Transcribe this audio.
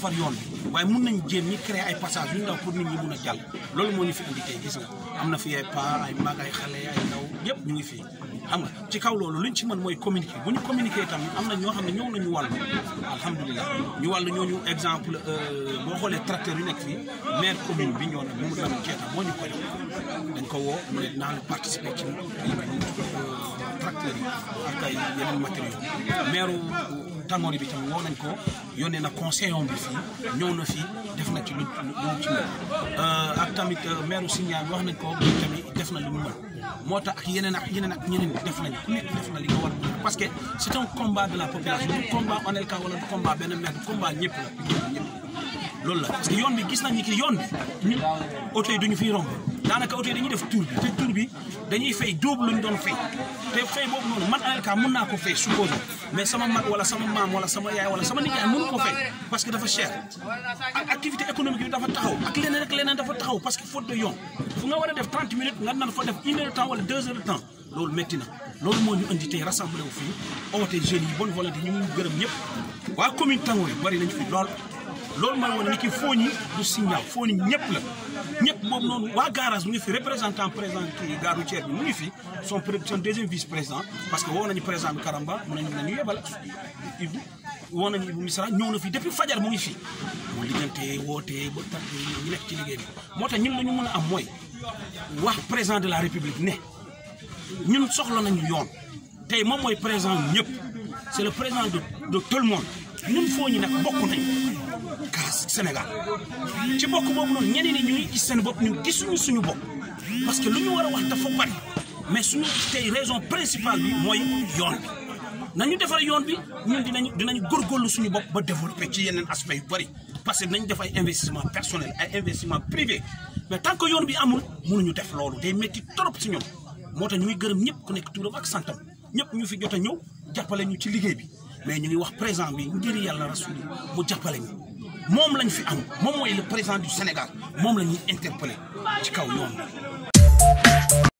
defar yoon bi waaye mun nañ jéem ñi créer ay passage yu ndaw pour nit ñi mun a jàll loolu moo ñu fi indi tey gis nga am na fi ay pa ay mag ay xale ay ndaw yëpp ñu ngi fii xam nga ci kaw loolu luñ ci mën mooy communiquer bu ñu communiquer tamit am na ñoo xam ne ñëw nañu wàllu alhamdulilah ñu wàllu ñooñu exemple boo xoolee tracteur yu nekk fii maire commune bi ñoo ne Mamadou Lamine Keita moo ñu ko jox dañ ko woo mu ne naa la participer ci tracteur yi ak ay yeneen matériaux maire Tangori bi tamit woo nañ ko yónnee na conseil bi fii ñëw na fii def na ci lu lu ci mën ak tamit maire Sindian wax nañ ko tamit def na lu mu mën moo tax ak yeneen ak yeneen ak ñeneen def nañ ku nekk def na li nga war a parce que c' est un combat de la population du combat Onelka wala du combat benn maire du combat ñëpp la ñëpp loolu la parce que yoon bi gis nañu ki yoon bi ñun oto yi duñu fiy romb daanaka oto yi dañuy def tour bi te tour bi dañuy fay double lu ñu doon fay te fay boobu noonu man Onelka mun naa ko fay suppose mais sama mag wala sama maam wala sama yaay wala sama nijaay mënu ko fay parce que dafa cher ak activité économique bi dafa taxaw ak leneen ak leneen dafa taxaw parce que faute de yoon fu nga war a def 30 minutes nga nan fa def une heure de temps wala deux heures de temps loolu métti na loolu moo ñu indi tey rassemblé wu fii oote jeunes yi bonne volonté ñu ngi gërëm ñëpp waa commune Tangori bari nañu fi lool loolu mooy woon ni ki Fogni du signal Fogni ñëpp la ñëpp boobu noonu waa garage mu ngi fi représentant président kii gare routière bi mu ngi fi son son deuxième vice président parce que woo nañu président bi Karamba mu nañu nañu yebal Ibou woo nañu Ibou Misra ñëw na fi depuis fajar mu ngi fi mu liggante woote ba tat ñu nekk ci liggéey bi moo tax ñun la ñu mën a am mooy wax président de la république ne ñun soxla nañu yoon tey moom mooy président ñëpp c'est le président de de tout le monde ñun foo ñu nag bokk nañ kaas Sénégal ci bokk boobu noonu ñeneen ñi ñu ngi gis seen bopp ñun gisuñu suñu bopp parce que lu ñu war a wax dafa bari mais suñu tey raison principale bi mooy yoon bi nañu defar yoon bi ñun dinañu dinañu góorgóorlu suñu bopp ba développer ci yeneen aspect yu bari parce que dinañ def ay investissement personnel ay investissement privé mais tant que yoon bi amul mënuñu def loolu day métti trop si ñoom moo tax ñu ngi gërëm ñëpp ku nekk turam ak santam ñëpp ñu fi jot a ñëw jàppale ñu ci liggéey bi mais ñu ngi wax président bi ngir yàlla rasuli mu jàppale ñu moom lañ fi am moom mooy le président du Sénégal moom la ñuy interpellé ci kaw yoon